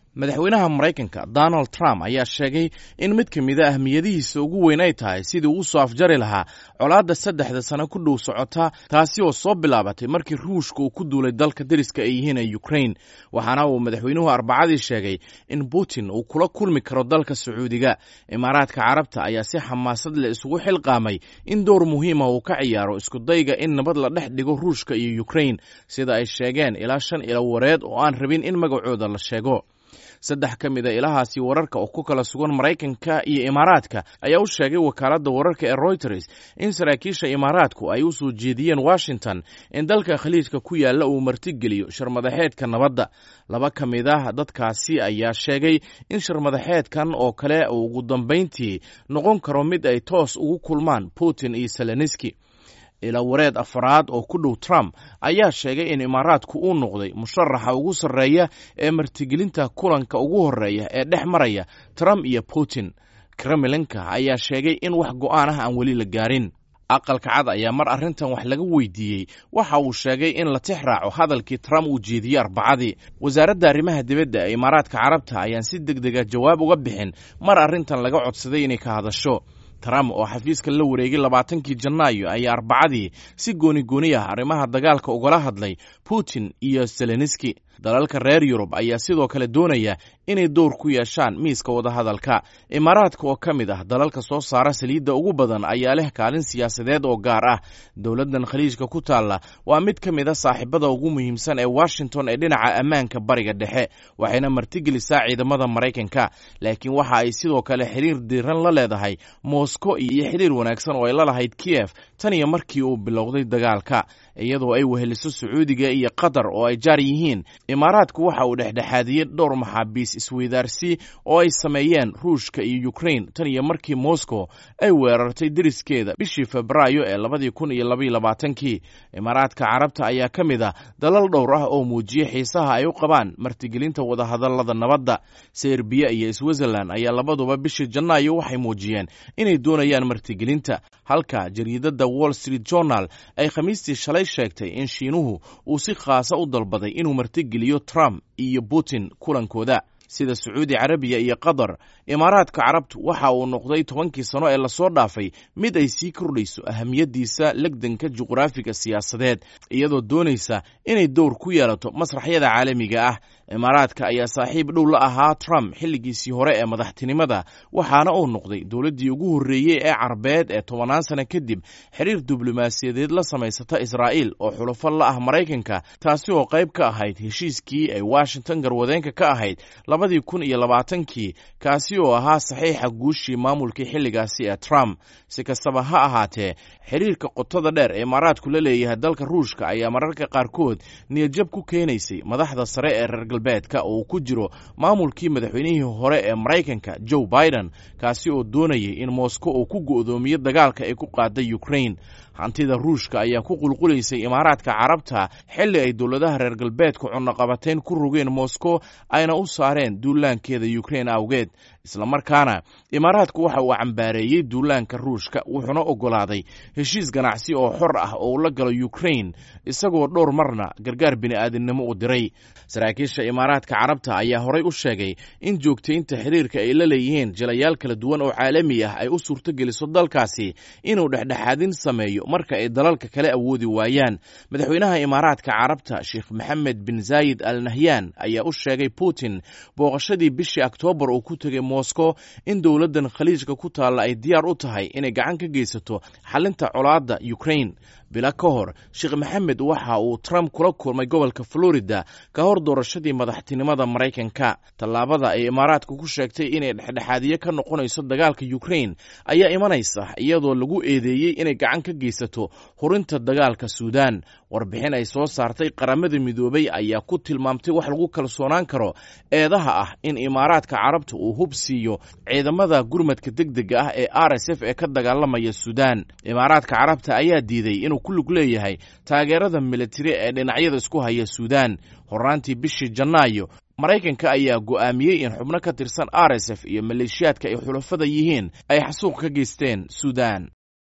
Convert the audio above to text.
madaxweynaha maraykanka donald trump ayaa sheegay in mid ka mid a ahmiyadihiisa ugu weyn ay tahay sidii uu soo afjari lahaa colaadda saddexda sano ku dhow socota taasi oo soo bilaabatay markii ruushka uu ku duulay dalka deriska ay yihiin ee ukrain waxaana uu madaxweynuhu arbacadii sheegay in putin uu kula kulmi karo dalka sacuudiga imaaraadka carabta ayaa si xamaasad leh isugu xilqaamay in door muhiima uu ka ciyaaro iskudayga in nabad la dhex dhigo ruushka iyo ukrain sida ay sheegeen ilaa shan ilo wareed oo aan rabin in magacooda la sheego saddex ka mid a ilahaasi wararka oo ku kala sugan maraykanka iyo imaaraadka ayaa u sheegay wakaaladda wararka ee royters in saraakiisha imaaraadku ay u soo jeediyeen washington in dalka khaliijka ku yaalla uu martigeliyo sharmadaxeedka nabadda laba ka mid ah dadkaasi ayaa sheegay in sharmadaxeedkan oo kale uu ugu dambayntii noqon karo mid ay toos ugu kulmaan putin iyo seleniski ila wareed afaraad oo ku dhow trump ayaa sheegay in imaaraadku uu noqday musharaxa ugu sarreeya ee martigelinta kulanka ugu horreeya ee dhex maraya trump iyo putin kremlinka ayaa sheegay in wax go'aan ah aan weli la gaarin aqalka cad ayaa mar arrintan wax laga weydiiyey waxa uu sheegay in la tix raaco hadalkii trump uu jeediyey arbacadii wasaaradda arrimaha dibadda ee imaaraadka carabta ayaan si deg dega jawaab uga bixin mar arrintan laga codsaday inay ka hadasho trump oo xafiiska la wareegay labaatankii janaayo ayaa arbacadii si gooni gooni ah arrimaha dagaalka ugala hadlay putin iyo seleniski dalalka reer yurub ayaa sidoo kale doonaya inay door ku yeeshaan miiska wadahadalka imaaraadka oo ka mid ah dalalka soo saara saliidda ugu badan ayaa leh kaalin siyaasadeed oo gaar ah dowladdan khaliijka ku taalla waa mid ka mid a saaxiibada ugu muhiimsan ee washington ee dhinaca ammaanka bariga dhexe waxayna martigelisaa ciidamada maraykanka laakiin waxa ay sidoo kale xiriir diiran la leedahay moscow iyo xiriir wanaagsan oo ay la lahayd kiyef tan iyo markii uu bilowday dagaalka iyadoo ay weheliso sacuudiga iyo qatar oo ay jaar yihiin imaaraadku waxa uu dhexdhexaadiyey dhowr maxaabiis isweydaarsi oo ay sameeyeen ruushka iyo ukrain tan iyo markii moscow ay weerartay deriskeeda bishii febraayo ee labadii kun iyo labaiyo labaatankii imaaraadka carabta ayaa ka mid ah dalal dhowr ah oo muujiyey xiisaha ay u qabaan martigelinta wadahadallada nabadda serbiya iyo switzerland ayaa labaduba bishii janaayo waxay muujiyeen inay doonayaan martigelinta halka jariidadda wall street journal ay khamiistii shalay sheegtay in shiinuhu uu si khaasa u dalbaday inuu martigeliyo trump iyo putin kulankooda sida sacuudi carabiya iyo qatar imaaraadka carabtu waxa uu noqday tobankii sano ee lasoo dhaafay mid ay sii kordhayso ahamiyaddiisa legdanka juqraafiga siyaasadeed iyadoo doonaysa inay dowr ku yeelato masraxyada caalamiga ah imaaraadka ayaa saaxiib dhow la ahaa trump xilligiisii hore ee madaxtinimada waxaana uu noqday dowladdii ugu horreeyey ee carbeed ee tobannaan sano kadib xiriir diblomaasiyadeed la samaysata israa'iil oo xulafo la ah maraykanka taasi oo qayb ka ahayd heshiiskii ay washington garwadeenka ka ahayd labadii kun iyo labaatankii kaasi oo ahaa saxiixa guushii maamulkii xilligaasi ee trump si kastaba ha ahaatee xiriirka qotada dheer ee imaaraadku la leeyahay dalka ruushka ayaa mararka qaarkood niyadjab ku keenaysay madaxda sare ee reer galbeedka oo uu ku jiro maamulkii madaxweynihii hore ee maraykanka joe biden kaasi oo doonayay in moscow uu ku go'doomiyo dagaalka ay ku qaaday ukrain hantida ruushka ayaa ku qulqulaysay imaaraadka carabta xilli ay dowladaha reer galbeedka cunaqabateyn ku rogeen moscow ayna u saareen duulaankeeda ukrain awgeed islamarkaana imaaraadku waxa uu cambaareeyey duulaanka ruushka wuxuuna oggolaaday heshiis ganacsi oo xor ah oo uu la galo ukrain isagoo dhowr marna gargaar bini'aadinimo u diray saraakiisha imaaraadka carabta ayaa horay u sheegay in joogtaynta xiriirka ay la leeyihiin jilayaal kala duwan oo caalami ah ay u suurtogeliso dalkaasi inuu dhexdhexaadin sameeyo marka ay dalalka kale awoodi waayaan madaxweynaha imaaraadka carabta sheekh maxamed bin zaayid al nahyan ayaa u sheegay putin booqashadii bishii oktoobar uu ku tegay moscow in dowladdan khaliijka ku taalla ay diyaar u tahay inay gacan ka geysato xalinta colaadda ukrain bila ka hor sheekh maxamed waxa uu trump kula kulmay gobolka florida ka hor doorashadii madaxtinimada maraykanka tallaabada ay imaaraadku ku sheegtay inay dhexdhexaadiye ka noqonayso dagaalka ukrain ayaa imanaysa iyadoo lagu eedeeyey inay gacan ka geysato hurinta dagaalka suudan warbixin ay soo saartay qaramada midoobay ayaa ku tilmaamtay wax lagu kalsoonaan karo eedaha ah in imaaraadka carabta uu hub siiyo ciidamada gurmadka deg dega ah ee r s f ee ka dagaalamaya suudan imaaraadka carabta ayaa diiday inuu ku lug leeyahay taageerada militari ee dhinacyada isku haya suudan horaantii bishii janaayo maraykanka ayaa go'aamiyey in xubno ka tirsan r s f iyo maleeshiyaadka ay xulafada yihiin ay xasuuq ka geysteen suudan